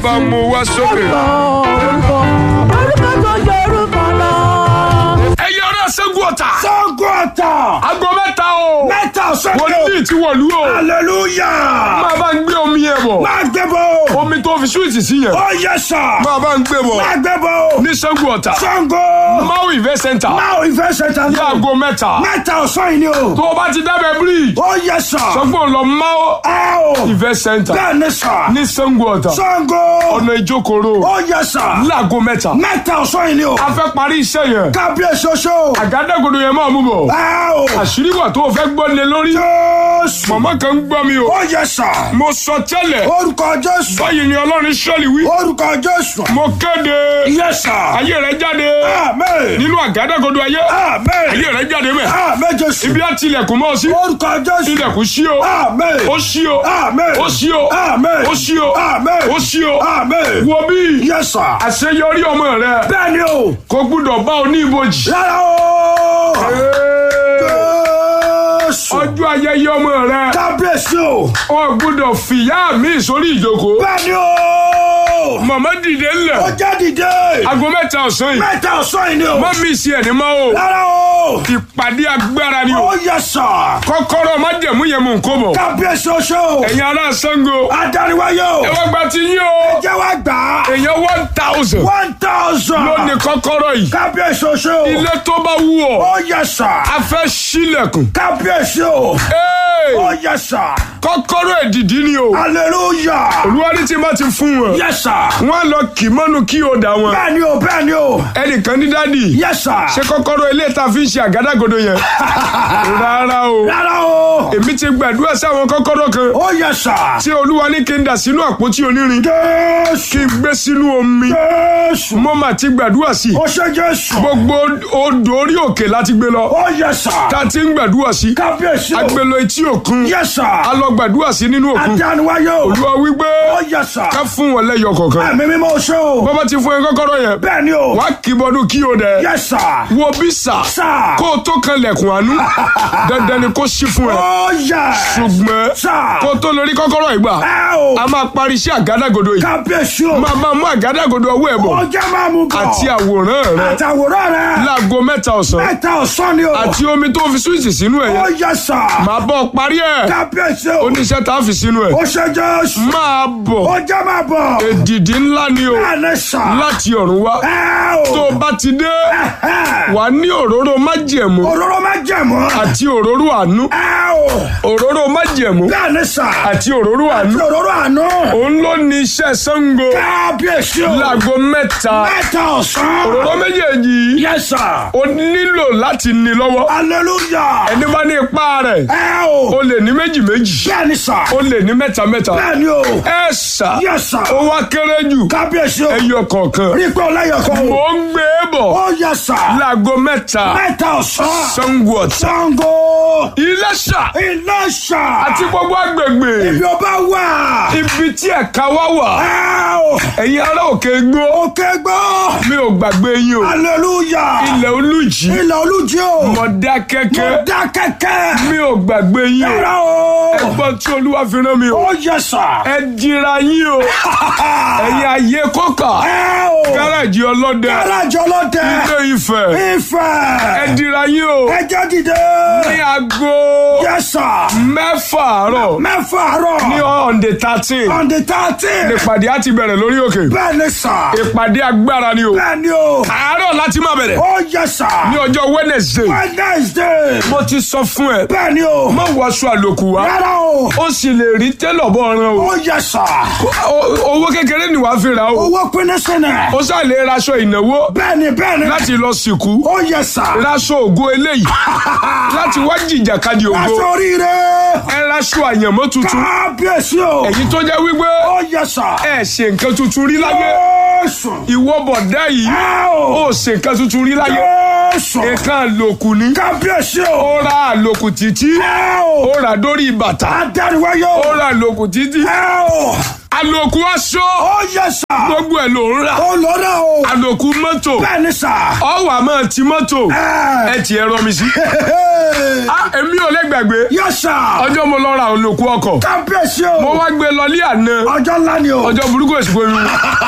bá mú wá sókè. orúkọ orúkọ tó jẹ orúkọ lọ. ẹ̀yin ọ̀rẹ́ Ṣàngó Ọ̀tà. Ṣàngó Ọ̀tà. aago mẹ́ta o. Mẹ́ta sọ́kè. wòlíì ti wọ̀lú o. Hallelujah. máa bá ń gbé omi yẹn bọ̀. Máa gbé bọ̀. omi tó fi súwìtì sí yẹn. Ó yẹ sà. máa bá ń gbé bọ̀. Máa gbé bọ̀. ní Ṣàngó Ọ̀tà. Ṣàngó. Mau Event Center. Máa ìfẹ́ ṣẹta ní. láago mẹ́ta. Mẹ́ta ọ̀sán yìí ni o. tó o bá ti dábẹ́ bíríì. Ó yẹ sà. sọ pé o lọ Mau Ẹ o. Event Center. Bẹ́ẹ̀ ni sà. ní Ṣàngó Ọ̀tà. Ṣàngó. ọ̀nà ìjókòrò. Ó yẹ sà. láago mẹ́ta. Mẹ́ta ọ̀sán yìí ni o. a fẹ́ parí iṣẹ́ yẹn. Kábíyèsí oṣó. àgádágodo yẹn máa mú bọ̀. Ẹ o. àṣírí wà tó o fẹ́ gbọ́ lé lórí. Jésù. màmá kan ń gbọ́ mi o. Ó yẹ sà. mo sọ tẹ́lẹ̀. Orúkọ Jésù. báyìí ni ọlọ́run sọ́ọ̀lì wí. Orúkọ Jésù. mo kéde. Yẹ sà. ayé rẹ jáde. Amen. nínú àgádágodo ayé. Amen. ayé rẹ jáde mẹ́. Amen Jésù. ibi á tilẹ̀kùn mọ́ ọ sí. Orúkọ Jésù. ilẹ̀kùn sí o. Amen. ó sí o. Amen. ó sí o. Amen. ó sí o. Amen. ó sí o. Amen. wo bí. Yes sir. àṣeyọrí ọmọ rẹ. Bẹ́ẹ̀ni o. kò gbúdọ̀ bá o ní ibojì. Rárá o. Jésù. ọjọ́ ayẹyẹ ọmọ rẹ. Kábíyèsí o. o gbúdọ̀ fìyà mi sórí ìjókòó. Bẹ́ẹ̀ni o. màmá dìde Ó ńlẹ̀. jẹ́ dìde. aago mẹ́ta ọ̀sán yìí. Mẹ́ta ọ̀sán yìí ni o. má mi sí ẹ̀ ní má o. Rárá o. ìpàdé agbára ni o. Ó yẹ sà. kọ́kọ́rọ́ má jẹ̀mú yẹn mú nǹkó bọ̀. Kábíyèsí oṣó. ẹ̀yin ará Ṣàngó. Adániwáyé o. ẹ wá gba ti yín o. Jẹ́ wá gbà á. èèyàn one thousand. One thousand. ló ní kọ́kọ́rọ́ yìí. Kábíyèsí oṣó. ilé tó bá wù ọ́. Ó yẹ sà. a fẹ́ sílẹ̀kùn. Kábíyèsí o. Hey! Ó yẹ sà. kọ́kọ́rọ́ èdìdí ni o. Hallelujah. olúwarí tí má ti fún wọn. Yes sir. wọ́n á lọ kì mọ́nu kí o dà wọn. Bẹ́ẹ̀ni o, bẹ́ẹ̀ni o. ẹnìkan ní dádì. Yes sir. ṣé kọ́kọ́rọ́ ilé ta fi ń ṣe àgádágodo yẹn. rárá o. Rárá o. èmi ti gbàdúrà sáwọn kọ́kọ́rọ́ kan. Ó yẹ sà. tí olúwa ní kí n dà sínú àpótí onírin. Jésù. kí n gbé sínú omi. Jésù. mo mà ti gbàdúrà sí. Ó ṣe Jésù. gbogbo odò orí òkè láti gbé lọ. Ó yẹ sà. ta ti ń gbàdúrà sí. Kábíyèsí o. agbèlò etí òkun. Yes sir. a lọ gbàdúrà sí nínú òkun. Adániwáyé o. olúwa wípé Ó yẹ sà. ká fún wọn lẹ́yọ kọ̀ọ̀kan. Ẹ̀mí mímọ́ ṣe o. bọ́bá ti fún ẹ kọ́kọ́rọ́ yẹn. Bẹ́ẹ̀ni o. wàá kì í bọ́dún kí o dẹ̀. Yes sir. wo bí sà. Sà. kó o tó kan lẹ̀kùn àánú. dandan ni kó ṣí fún ẹ. Ó yẹ. ṣùgbọ́n Sà. kó o tó lórí kọ́kọ́rọ́ ìgbà. Ẹ o. a máa parí iṣẹ́ àgádágodo yìí. Kábíyèsí o. máa máa mú àgádágodo ọwọ́ ẹ̀ Ó bọ̀. jẹ́ máa mú bọ̀. àti àwòrán rẹ. Àtàwòrán rẹ̀. láago mẹ́ta ọ̀sán. Mẹ́ta ọ̀sán ni o. àti omi tó fi súwìtì sínú ẹ̀ Ó yẹn. yẹ sà. máa bọ́ parí ẹ̀. Kábíyèsí o. oníṣẹ́ tá a fi sínú ẹ̀. Ó ṣe Jésù. máa Ó bọ̀. jẹ́ máa bọ̀. èdìdí ńlá ni o. Bẹ́ẹ̀ni sà. láti ọ̀run wá. Ẹ o. tó o bá ti dé. Ẹ̀hẹ́. wà á ní òróró májẹ̀mú. Òróró má jẹ̀mọ́. àti òróró àánú. Ẹ o. òróró májẹ̀mú. Bẹ́ẹ̀ni sà. àti òróró àánú. Òróró àánú. òun ló ní iṣẹ́ Ṣàngó. Kábíyèsí o. láago mẹ́ta. Mẹ́ta ọ̀sán. òróró méjèèjì yìí. Yes sir. o nílò láti ní lọ́wọ́. Hallelujah. ẹni bá ní ipá rẹ̀. Ẹ o. o lè ní méjì méjì. Bẹ́ẹ̀ni sà. o lè ní mẹ́ta mẹ́ta. Bẹ́ẹ̀ni o. ẹ ṣá. Yes sir. ó wá kéré jù. Kábíyèsí o. ẹyọ kọ̀ọ̀kan. Rí pé ọlẹ́yọ̀kan o. mo ń gbé e bọ̀. Ó yẹ sà. láago mẹ́ta. Mẹ́ta ọ̀sán. Ṣàngó Ọ̀tà. Ṣàngó. Iléṣà. Ìlọ́ṣà. àti gbogbo agbègbè. Ibi ọba wà. ibi tí ẹ̀ka wá wà. Ẹ o. ẹ̀yin ará òkè gbó. Òkè gbọ́. mi ò gbàgbé yín o. Hallelujah. ilẹ̀ olùjì. Ilẹ̀ olújí o. mọ̀dá kẹ́kẹ́. Dá kẹ́kẹ́. mi ò gbàgbé yín o. Ẹ̀rọ o. ẹgbọ́n tí olúwa fi rán mi o. Ó yẹ sà. ẹ dira yín o. ẹ̀yin ayé kọ́kà. Ẹ o. gáràjì ọlọ́dẹ. Gáràjì ọlọ́dẹ. ilé Ifẹ̀. ẹ Ifẹ̀. dira yín o. Ẹjẹ́ dìde. ní aago Yẹ sà. mẹ́fà àárọ̀ Mẹ́fà àárọ̀. ní ọ̀ǹdè thirteen. On the thirteen. ìpàdé á ti bẹ̀rẹ̀ lórí òkè. Bẹ́ẹ̀ ni sà. ìpàdé agbára ni o. Bẹ́ẹ̀ ni o. àárọ̀ láti máa bẹ̀rẹ̀. Ó yẹ sà. ní ọjọ́ Wednesday. Wednesday. mo ti sọ fún ẹ. Bẹ́ẹ̀ ni o. má wọṣọ àlòkù wá. Rárá o. ó sì lè rí tẹ́lọ̀ bọ́ ọ̀ràn o. Ó yẹ sà. O- owó kékeré ni wàá fi ra o. Owó pinnu sínú. ó sá lè raṣọ ìnáwó Bẹ́ẹ̀ni bẹ́ẹ̀ni. láti lọ sìnkú. Ó yẹ sà. raṣọ ògo eléyìí láti wá jìjàkadì ògo. Aṣọ oríire. ẹ raṣọ àyànmọ́ tuntun. Kábíyèsí o. èyí tó jẹ́ wípé Ó yẹ sà. ẹ ṣe nǹkan tuntun rí láyé. Jésù. ìwọ bọ̀dá yìí Ẹ o. ó ṣe nǹkan tuntun rí láyé. Jésù. nǹkan àlòkù ni. Kábíyèsí o. ó ra àlòkù títí. Ẹ o. ó rà dórí bàtà. Adániwáyé ó o. ra àlòkù títí. Ẹ o. àlòkù aṣọ Ó yẹ sà. gbogbo ẹ̀ ló ń rà Ó lọ náà o. àlòkù mọ́tò Bẹ́ẹ̀ ni sà. ọwọ́ àmọ́ ti mọ́tò Ẹ. ẹ ti ẹ̀rọ mi sí. Ah, èmi ò lè gbàgbé Yẹ sà. ọjọ́ mo lọ ra àlòkù ọkọ̀ Kábíyèsí o. mo wá gbé lọ ní àná Ọjọ́ ńlá ni o. ọjọ́ burúkú èsìkò mi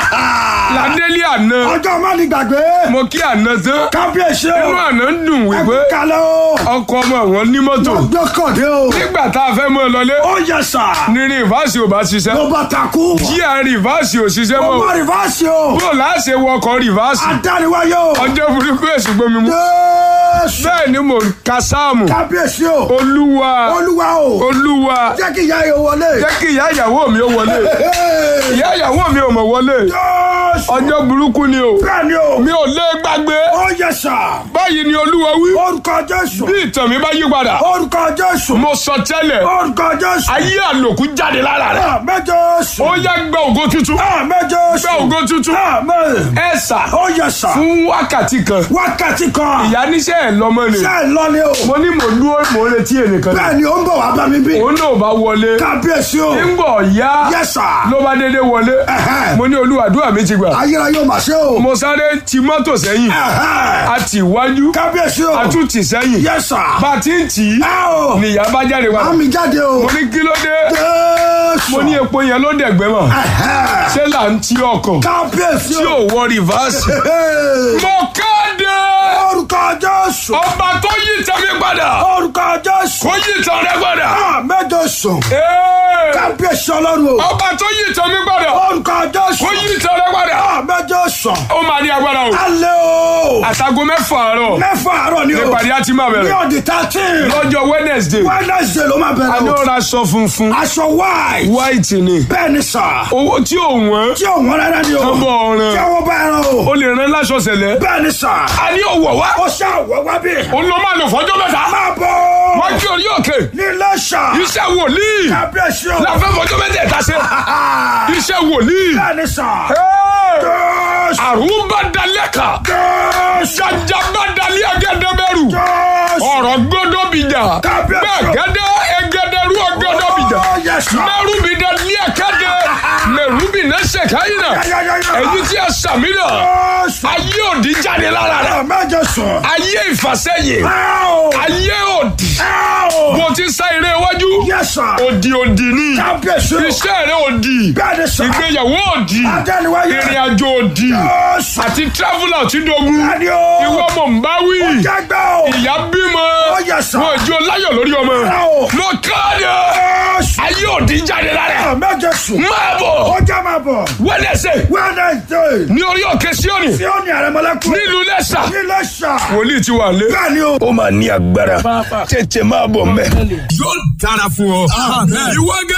ládé ní àná Ọjọ́ má ní gbàgbé. mo kí àná tán Kábíyèsí inú o. àná ń dùn Ẹ wípé kú kalẹ̀ o. ọkọ ọmọ wọn ní mọ́tò Ọjọ́ kọ̀dé o. nígbà tá a fẹ́ mọ́ ọ lọlé Ó yẹ sà. ní rìvásì ò bá ṣiṣẹ́ Ló bá takú. jíà rìvásì ò ṣiṣẹ́ Ó mọ́ má rìvásì o. bó láṣẹ wọkọ̀ rìvásì Adániwáyé o. ọjọ́ burúkú èsìkò mi mú Jésù. bẹ́ẹ̀ ni mò ń ka sáàmù Kábíyèsí o. olúwa Olúwa o. olúwa Jẹ́ kí ìyá yẹn wọlé. jẹ́ kí ìyá ìyàwó mi ó wọlé Hey. ìyá ìyàwó mi ò mọ̀ wọlé Jésù. ọjọ́ burúkú ni o Bẹ́ẹ̀ ni o. mi ò lè gbàgbé Ó yẹ sà. báyìí ni olúwa wí Orúkọ Jésù. bí ìtàn mi bá yí padà Orúkọ Jésù. mo sọ tẹ́lẹ̀ Orúkọ Jésù. ayé àlòkù jáde lára rẹ̀ Àmín Jésù. ó yá gba ògo tuntun Àmín Jésù. gba ògo tuntun Àmín. ẹ sà Ó yẹ sà. fún wákàtí kan Wákàtí kan. ìyá níṣẹ́ ẹ̀ lọ́mọ ni Ṣé ẹ lọ ni o? mo ní mò ń dúró mò ń retí ẹnìkan Bẹ́ẹ̀ ni ó ń bọ̀ wá bá mi bí. òun náà bá wọlé Kábíyèsí o. ńgbọ̀ yá Yes sir. ló bá dédé wọlé Ẹ̀hẹ́. mo ní olúwàdúrà mi ti gbà Ayérayé ò mà ṣe o. mo sáré ti mọ́tò sẹ́yìn Ẹ̀hẹ́. a tì wájú Kábíyèsí o. a tún tì sẹ́yìn Yes sir. bá a ti ń tì í Ẹ o. nìyá bá jáde wá Àmì jáde o. mo ní kí ló dé Jésù. mo ní epo yẹn ló dẹ̀gbẹ́ mọ̀ Ẹ̀hẹ́. ṣé là ń ti ọkọ̀ Kábíyèsí tí o. ò wọ rìvásì. Hey. mo kéde Orúkọ Jésù. ọba tó yí tẹ̀mí padà Orúkọ Jésù. kó yí tàn rẹ padà. Àmín Jésù. Ee, Kábíyèsí Ọlọ́run o. ọba tó yí tẹ̀mí padà Orúkọ Jésù. kó yí tàn rẹ padà. Àmín Jésù. ó máa ní agbára o. Alẹ́ o. àtàgọ́ mẹ́fà àárọ̀ Mẹ́fà àárọ̀ ni o. nípàdé àti máa Ní bẹ̀rẹ̀ ọ̀dì thirteen. lọ́jọ́ wednesday Wednesday ló máa a ní bẹ̀rẹ̀ ó o. ra aṣọ funfun Aṣọ white. white ni Bẹ́ẹ̀ ni sà. owó tí ò wọ́n Tí ò wọ́n rárá ni o. ọmọ ọ̀ràn Tí àwọn bá ẹran o. o lè rán láṣọ sẹ̀lẹ̀ Bẹ́ẹ̀ ni sà. a ní òwò wá Ó ṣe àwọ̀ wá bí. òun ló máa lò fọjọ́ mẹ́ta Máa bọ̀. wọ́n kí orí òkè Ní Iléṣà. iṣẹ́ wòlíì Kábíyèsí o. la fẹ́ fọjọ́ mẹ́tẹ̀ẹ̀ta ṣe iṣẹ́ wòlíì Bẹ́ẹ̀ ni sà. Hey! Jésù. àrùbá dalẹ́ka Jésù. jajaba dalẹ́ ẹgẹdẹbẹrù Jésù. ọ̀rọ̀ gbọ́dọ̀ bìjà Kábíyèsí. gbẹ̀gẹ́dẹ́ ẹgẹdẹrú ọgọ́dọ̀ bìjà Oh, yes, sir. mẹ́rùbí dalẹ́ ẹ̀kẹ́dẹ́ mẹ́rùbí nẹ́sẹ̀ káyìnà Ya, ya, ya, ya. èyí tí a sàmì náà Jésù. ayé òdì jáde lára rẹ̀ Àmín Jésù. ayé ìfàsẹ́yìn Áò. ayé òdì Áò. bó ti sá eré iwájú Yes, sir. òdì òdì ni Kábíyèsí o. iṣẹ́ rẹ̀ òdì Bẹ́ẹ̀ ni sà. ìgbéyàwó òdì Adániwáyé. ìrìn àjò òdì Jésù. àti traveller tí dogun Bẹ́ẹ̀ ni o. ìwọ mọ̀ ń bá wí Jágbá o. ìyá bímọ Ó yẹ sà. wọn ìjọ láyọ̀ lórí ọmọ Áò. mo káàdì Jésù. ayé òdì jáde lára Àmín Jésù. máa bọ̀ Ó já máa bọ̀. wẹ́lẹ́sẹ̀ Wednesday. ní orí òkè síọ́nì Tí ó ní àrẹ̀mọ́lẹ́kùn. nílùú lẹ́sà Ní Iléṣà. wòlíì ti wà lé. Bẹ́ẹ̀ ni o. ó máa ní agbára tètè máa bọ̀ mẹ́. yóò dára fún ọ. ìwọ gẹ́